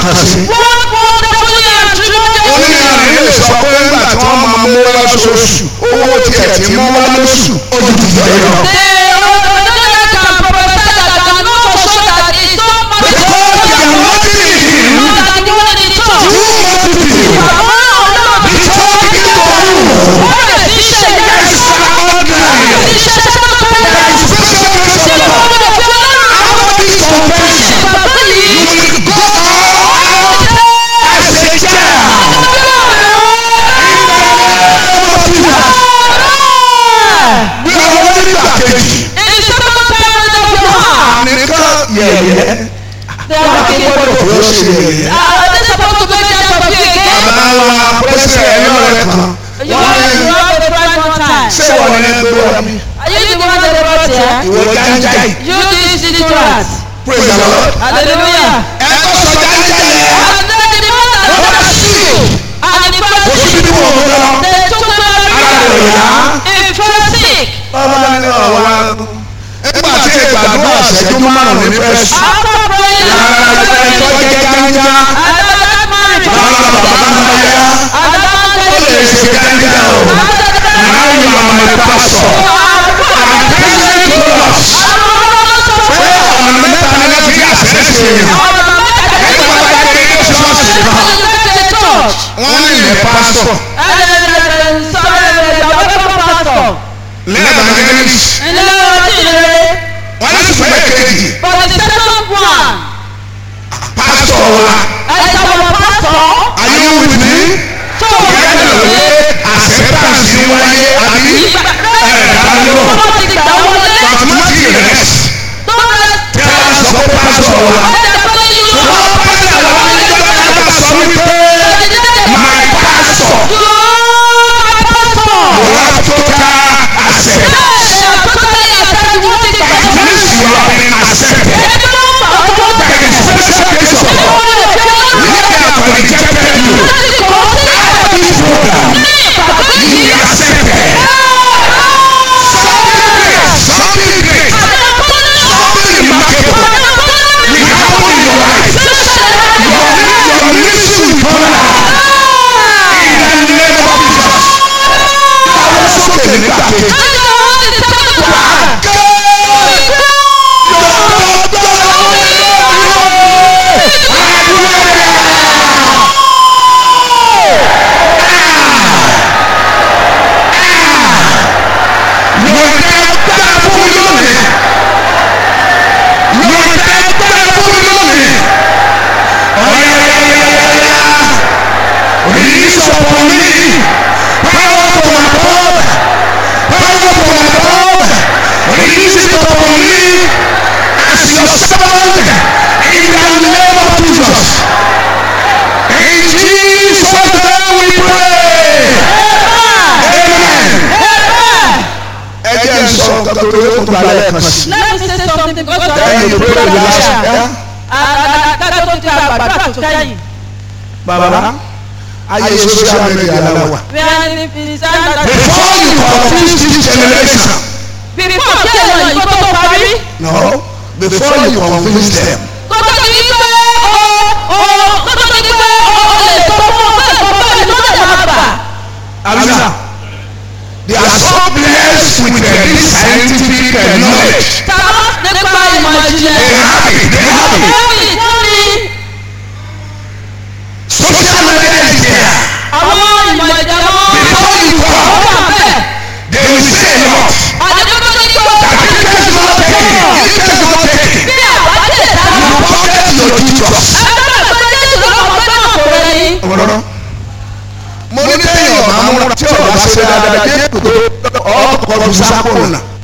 kan sí. What wonderfully and tremendously oníyanrìn lè sọ pé nígbà tí wọ́n máa mú wá lóṣooṣù owó tiẹ̀ ti mú wá lóṣù ó ju tìjọ yìí lọ. The Ododoya can prophesy that can know for sure that it's so much because they are not in him more than the one in the church. who want to be Àwọn ọlọ́run the church is for you. wọ́n rẹ̀ sí ṣe there yẹn. is extraordinary Iṣẹ́ tó tó there bẹ̀rẹ̀. is special grace Ṣé of God. wọ́n rẹ̀ fi ọlọ́run After this confession bàbá yìí? you will go out as a child. bí ọwọ́ nígbà kejì nìkan yẹ̀yẹ́ gbọ́dọ̀ fi ó ṣe yẹ̀yẹ́. bàbá wa pẹ́sẹ̀ ẹ̀yọ́ rẹ̀ kan ṣé wọ́n ní gbé wọ́n mi ìwọ jájáì praise the lord ẹ kọ́ sọ jájáì yẹn kò sí bí mo mú lọ bàbá ní ọ̀wá nígbà tí ìgbàdúrà ṣẹ́jú márùn-ún ní fẹ́ sùn lára ẹgbẹ́ tó jẹ́ gánjá lára bàbá náà yá ó lè ṣe gánjá o now you are my pastor and present to us pé ọ̀nà mẹ́ta ní láti rí àṣẹ ṣe yẹn nígbà tó jẹ́ kí ṣọ́ọ̀ṣì kan wọ́n ní ilẹ̀ pásítọ̀ lẹ́ẹ̀dá gẹ́gẹ́rì wọ́n ní sùpẹ́ kejì But the second one, pásítọ̀ wa as our pastor, are you with me? tó o ìyá bá ìlú pé acceptance ń wáyé àbí ẹ̀ẹ́dá ló ti gbà wọlé, mathematics rest tó bá tẹ́ ẹ sọ pé pásítọ̀ wa ẹ̀dá tó ní yóò wọ́n pásítọ̀ wa ní ìjọba ẹ̀ka sọ wípé my pastor will have total accept at least you have been accepted there is special case of God where they have rejected you after this program you will be accepted something great something great something remarkable will happen in your life your your ministry will turn around in the name of Jesus àwọn sókè nígbà kejì wà á gé Release upon me power from above, power from above. Release it upon me as your servant in the name of Jesus. In Jesus' name we pray. Amen. Ẹ jẹ́ n sọ nǹkan tó yẹ kó gba lẹ́ẹ̀kan sí. Let me say something because you Then you pray the last prayer. Adájọ́ tó ti àgbàdo àtúntẹ́yìn. Bàbá, ayé social media la wà. We are in the standard. Before you confuse this generation, Before kí ẹ̀rọ yìí kó tó parí. no, before you convince them, Kó tó di pé o o kó tó di pé o o lè sọ fún ọ pé ẹ̀kọ́ báyìí ló lè máa bà. Abisa, they are so blessed with uh, this scientific uh, knowledge. Tàbá nípa ìmọ̀ ìjìnlẹ̀. They have it, they have it. Wọ́n ní wọ́n ní Social media is there. àwọn ìmọ̀ ìjìnlẹ̀ wọn. Before you Ó come, wà bẹ́ẹ̀. they will say a lot. Àdéjọ́ tó ní kó. That if this is not taken, if this is not taken, Bí àwa lè dá you lọ. pocket your Jesus. Ẹgbẹ́ ìgbẹ́ Jésù lọ́wọ́ pé náà kò rẹ̀ yín. Ọ̀rọ̀ mo ní téèyàn máa múra tí ọ̀rọ̀ bá ṣe dáadáa jẹ́ kòtò ọkọ̀ ọdún sápò náà.